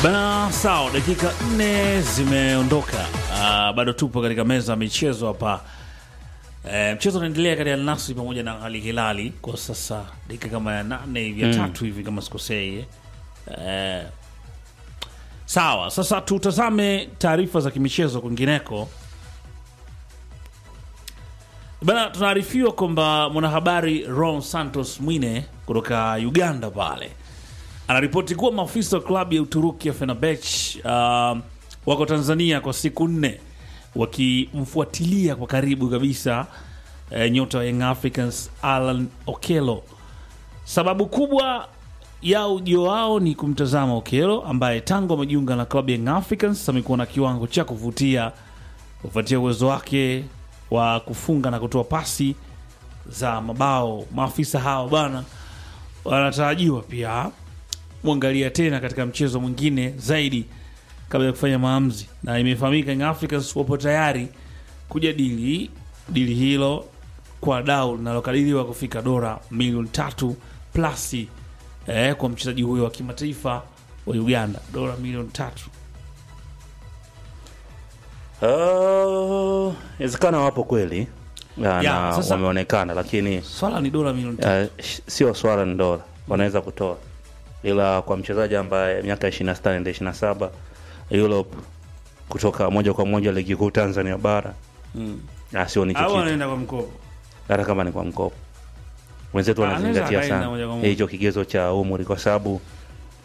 Bana, sawa, dakika nne zimeondoka. Uh, bado tupo katika meza ya michezo hapa. Eh, mchezo unaendelea kati ya Al Nassr pamoja na Al Hilali kwa sasa, dakika kama ya nane hivi ya tatu hivi kama sikosei. Eh, sawa, sasa tutazame taarifa za kimichezo kwingineko. Bana, tunaarifiwa kwamba mwanahabari Ron Santos Mwine kutoka Uganda pale anaripoti kuwa maafisa wa klabu ya Uturuki ya Fenerbahce uh, wako Tanzania kwa siku nne wakimfuatilia kwa karibu kabisa eh, nyota wa Young Africans Alan Okello. Sababu kubwa ya ujio wao ni kumtazama Okello ambaye tangu amejiunga na klabu ya Young Africans amekuwa na kiwango cha kuvutia kufuatia uwezo wake wa kufunga na kutoa pasi za mabao. Maafisa hao bana wanatarajiwa pia mwangalia tena katika mchezo mwingine zaidi kabla ya kufanya maamuzi, na imefahamika Young Africans wapo tayari kujadili dili hilo kwa dau linalokadiriwa kufika dola milioni tatu plasi eh, kwa mchezaji huyo wa kimataifa wa Uganda, dola milioni tatu. Uh, Inawezekana wapo kweli na, Ya, na sasa- wameonekana, lakini Swala ni dola milioni tatu. uh, sh- sio swala ni dola wanaweza kutoa, ila kwa mchezaji ambaye miaka 26 naenda 27 Europe kutoka moja kwa moja ligi kuu Tanzania bara Mm. ah, sio ni Au kitu anaenda kwa mkopo hata kama ni kwa mkopo. Wenzetu Ah, anaweza wanazingatia akaenda sana moja kwa moja. hicho kigezo cha umri, kwa sababu